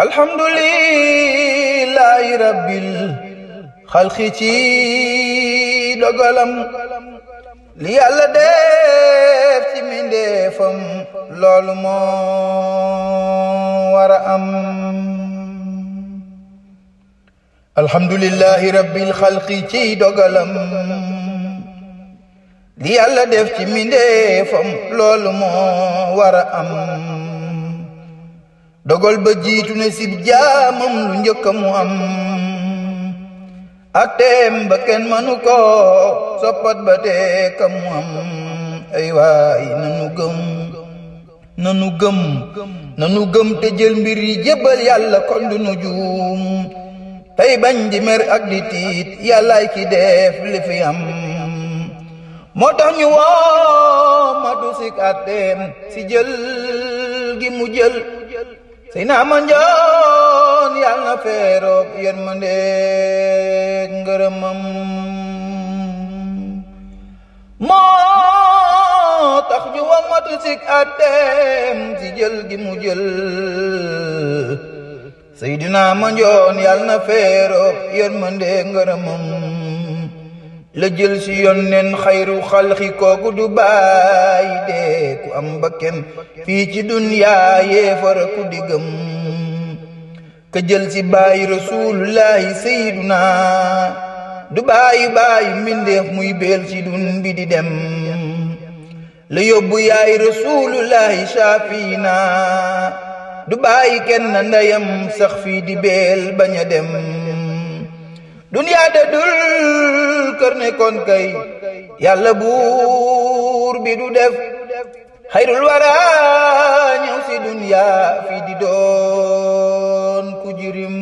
alhamdulillahi rabbil xalqi ci dogalam li yàlla def ci mindeefam loolu moo war a am alhamdulillahi rabbil xalqi ci dogalam li yàlla def ci mindeefam loolu moo war a am dogal ba jiitu ne sib jaamam lu njëkk mu am ateem ba kenn mënu ko soppat ba tee ka mu am ay waay nanu gëm nanu gëm nanu gëm te jël mbir yi jébbal yàlla kon du nu juum tey bañ di mer ak di tiit yàllaay ki def li fi am moo tax ñu woo ma du sik ateem si jël gi mu jël sey naa ma njoon yàlla na feeroog yërmande ngërëmam moo tax ñu wax matu sik ateem si jël gi mu jël seydina ma njoon yàlla na feeroog yërmande ngërëmam la jël si yonneen xayru xalxi kooku du bàyyi dee ku am bakken fii ci dunyaa yéefara ku diggam ka jël si bàyyi rasulullahi sayyiduna du bàyyi bàyyi mbindeef muy beel ci dun bi di dem la yóbbu yaay rasulullahi shafiina du bàyyi kenn ndeyam sax fii di beel bañ a dem duniyaa de dul kër ne kon kay yàlla buur bi du def xayrul wara ñëw si duniyaa fii di doon ku jirim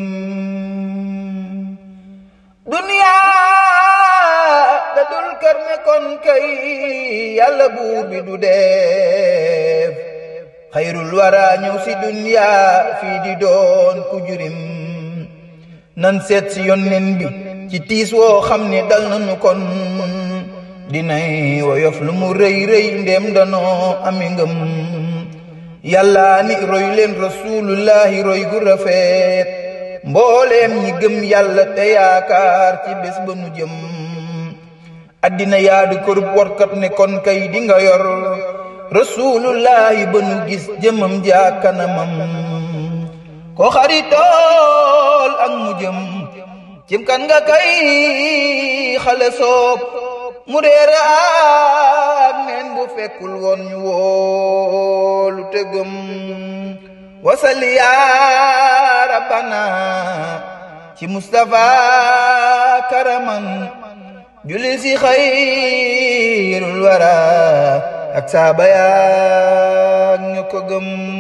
duniyaa de dul kër ne kon kay yàlla buur bi du def xayrul wara ñëw si duniyaa fii di doon ku jirim nan seet si yónneen bi ci tiis woo xam ne dal nañu kon dinay woyof lu mu rëy rëy ndéem danoo ami ngëm yàlla ni roy leen rasulullahi roy gu rafet mbooleem ñi gëm yàlla te yaakaar ci bés ba nu jëm addina yaadu kërub warkat ne kon kay di nga yor rasulullahi ba nu gis jëmam jaa kanamam ko xaritool ak mu jëm cim kan nga kay xale soob mu réer ak neen bu fekkul woon ñu woolu tegëm wasali yaa rabbana ci Mustafa karaman julli si xayrul wara ak saaba yaa ñu ko gëm